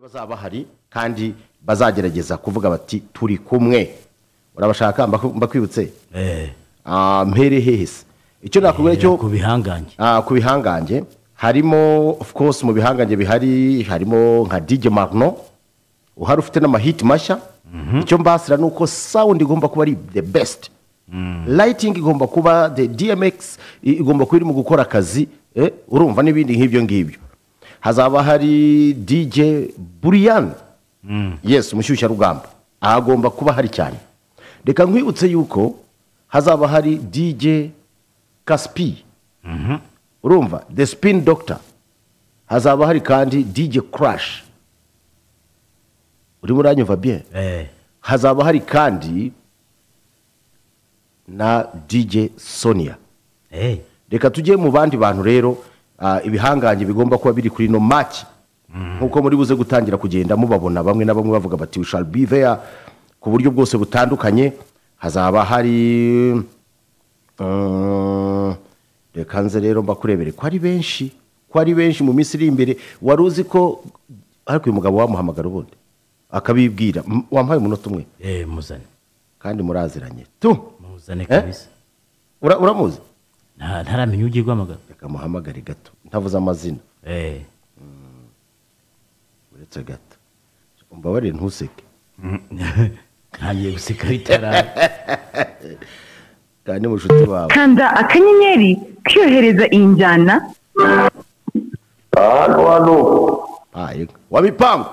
bazaba bahari kandi bazagerageza kuvuga bati turi kumwe urabashaka mbaku- mbakwibutse Eh, Ah, mpere hehe se icyo nakubwira cyo ku bihangange Ah, ku bihangange harimo of course mu bihangange bihari harimo nka DJ Marno uhari ufite n'amahiti mashya icyo mbasira ni uko sound igomba kuba ari the best lighting igomba kuba the DMX i- igomba kuba iri mu gukora akazi eh, urumva n'ibindi nk'ibyo ngibyo hazaba hari DJ Burian yes umushyushyarugamba aha agomba kuba hari cyane reka nkwibutse yuko hazaba hari DJ Caspi urumva the spin doctor hazaba hari kandi dj crash urimo uranyumva bien Eh, hazaba hari kandi na dj sonia eh, reka tujye mu bandi bantu rero ah, ibihangange bigomba kuba biri kuri ino maki nk'uko muri buze gutangira kugenda mubabona bamwe na bamwe bavuga bati we shall be there ku buryo bwose butandukanye hazaba hari mm, reka nze rero mbakurebere ko ari benshi ko ari benshi mu minsi iri imbere wari uzi ko ariko uyu mugabo wamuhamagara ubundi akabibwira "M- wampaye umunota umwe eh, muzane kandi muraziranye tu muzane Eh? kabisa ura- uramuzi Nta- ntaramenya ugiye guhamagara reka muhamagare gato ntavuze amazina Eh, uretse gato umbabarire ntuseke ntangiye guseka bitara kandi mushuti wawe kanda akanyenyeri kiyohereza iyi njyana hano hano Ah, yego. wamipango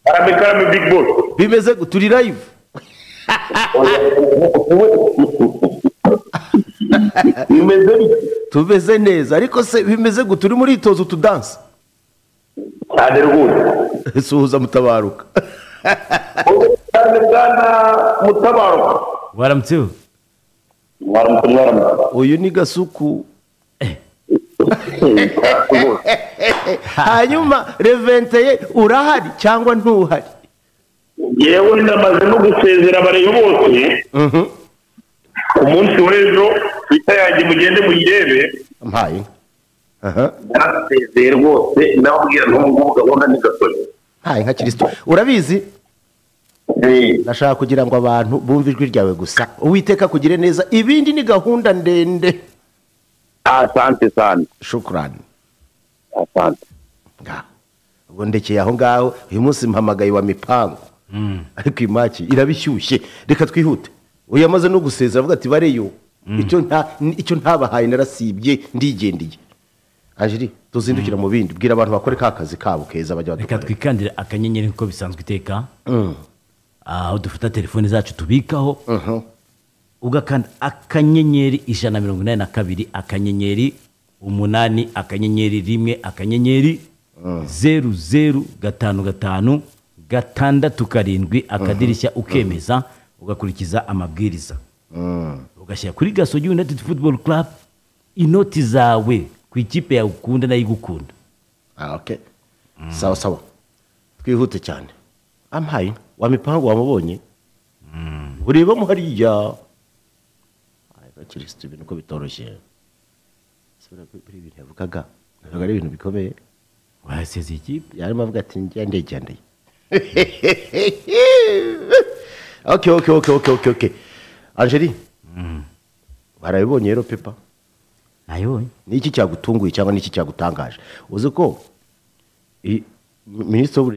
karame karame big boss bimeze gute turi live bimeze bite tumeze neza ariko se bimeze gute turi muri itozo tudanse cyane rwose suhuza mutabaruka cyane bwana mutabaruka waramutseho mwaramutse mwaramutse uyu ni gasuku rwose hanyuma reventeye urahari cyangwa ntuhari yewe ndamaze no gusezera abareba bose ku munsi w'ejo twita yanjye mugende muyirebe mpaye inka. aha narasezeye rwose nawe ubwira n'umukobwa abona ni gasore mpaye nka kirisito urabizi Eh, nashaka kugira ngo abantu bumve ijwi ryawe gusa uwiteka kugire neza ibindi ni gahunda ndende asante sana shukurani asante ngaho ubwo ndekeye aho ngaho uyu munsi mpamagaye wa mipango ariko iyi maki irabishyushye reka twihute uyu yamaze no gusezera avuga ati bareyo icyo nta- ni- icyo ntabahaye narasibye ndigendeye ajiri tuzindukira mu bindi bwira abantu bakore ka kazi kabo keza bajya reka badukorera twikandire akanyenyeri nk'uko bisanzwe iteka aho dufata telefone zacu tubikaho Mhm. ugakanda akanyenyeri ijana na mirongo inani na kabiri akanyenyeri umunani akanyenyeri rimwe akanyenyeri zeru zeru gatanu gatanu gatandatu karindwi akadirishya ukemeza ugakurikiza amabwiriza ugashyira kuri gasogi united football club inoti zawe ku ikipe yawe ukunda nayo igukunda Ah, okay. sawa sawa twihute cyane ampaye wa mipango wamubonye ureba mo hariya kirisito ibintu ko bitoroshye Se buriya kuri- buriya ibintu yavugaga navuga ari ibintu bikomeye wasezeye ikipe yarimo avuga ati njya ndegendeye okay okay okay okay okay okay angeli barabibonye rero pepa nayibonye ni iki cyagutunguye cyangwa ni iki cyagutangaje uzi ko i- minisitiri w'uburezi